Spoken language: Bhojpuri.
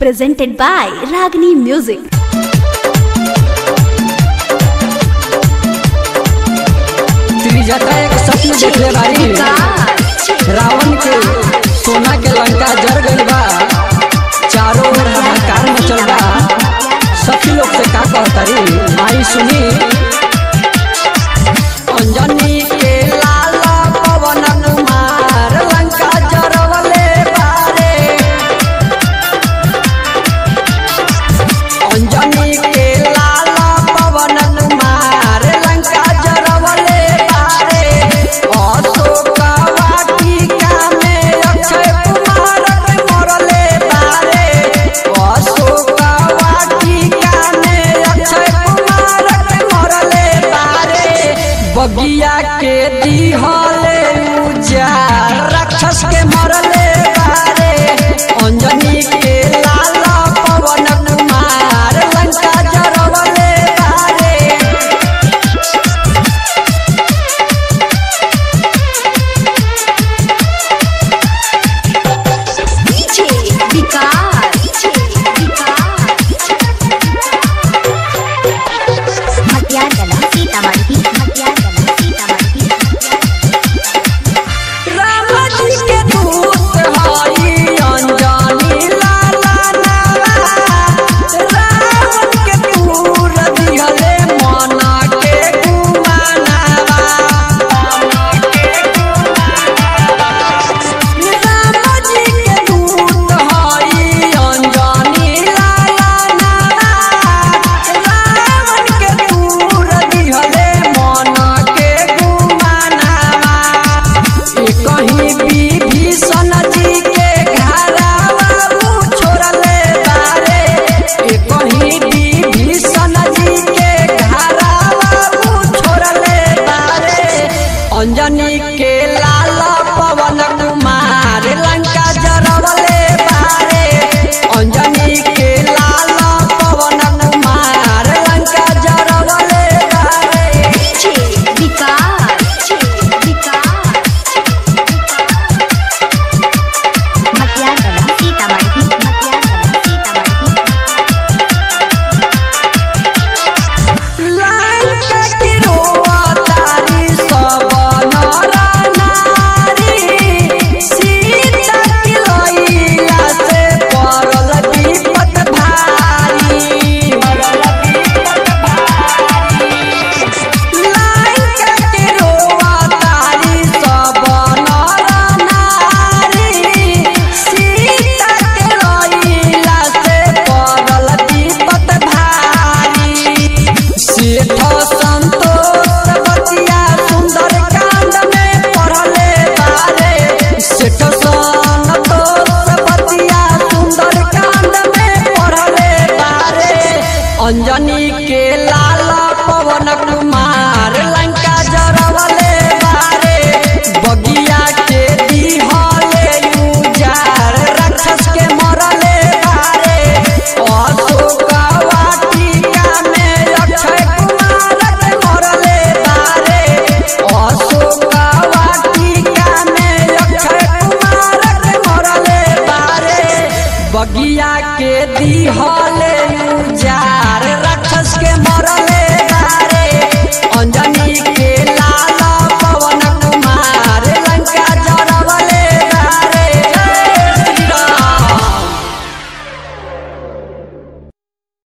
presented by Ragini Music. Trijata एक सपन देखले बारी रावण के सोना के लंका जर गइल बा चारों ओर हाहाकार मचल बा सखी लोग से का कहतारी आई सुनी अंजनी के लाल पवन कुमार लंका जरवले बारे अंजनी के लाल पवन कुमार लंका जरवले बारे अशोक वाटिका में अक्षय कुमार के मरले बारे अशोक वाटिका में अक्षय कुमार के मरले बारे बगिया के दिहले उजार राक्षस के मरले बारे अंजनी के लाल पवन कुमार लंका जरवले बारे DJ Vikas. मटियागला सीतामढ़ी मटियागला सीतामढ़ी राम जी के दूत हई अंजनी लाला नावा रावण के दूर दिहले मना के गुमानावा राम जी के दूत हई अंजनी लाला नावा रावण के दूर दिहले मना के गुमानावा कहीं विभीषण जी के घरावा उ छोड़ले बारे ए कहीं विभीषण जी के घरावा उ छोड़ले बारे अंजनी के लाल पवन कुमार लंका जरवले बारे अंजनी के लाल पवन कुमार लंका जरवले बारे DJ Vikas. मटियागला सीतामढ़ी मटियागला सीतामढ़ी लंका की रोतारी सब नर नारी सीता की लैला से पड़ल विपत भारी लंका की रोतारी सब नर नारी सीता की लैला से पड़ल विपत भारी सेठ संतोष बतिया सुंदर कांड में पढ़ले बारे सेठ संतोष बतिया सुंदर कांड में पढ़ले बारे अंजनी के लाल पवन कुमार लंका जरवले बारे बगिया के दिहले उजार राक्षस के मरले बारे अशोक वाटिका में अक्षय कुमार के मरले बारे अशोक वाटिका में अक्षय कुमार के मरले बारे बगिया के दिहले उजार राक्षस के मरले बारे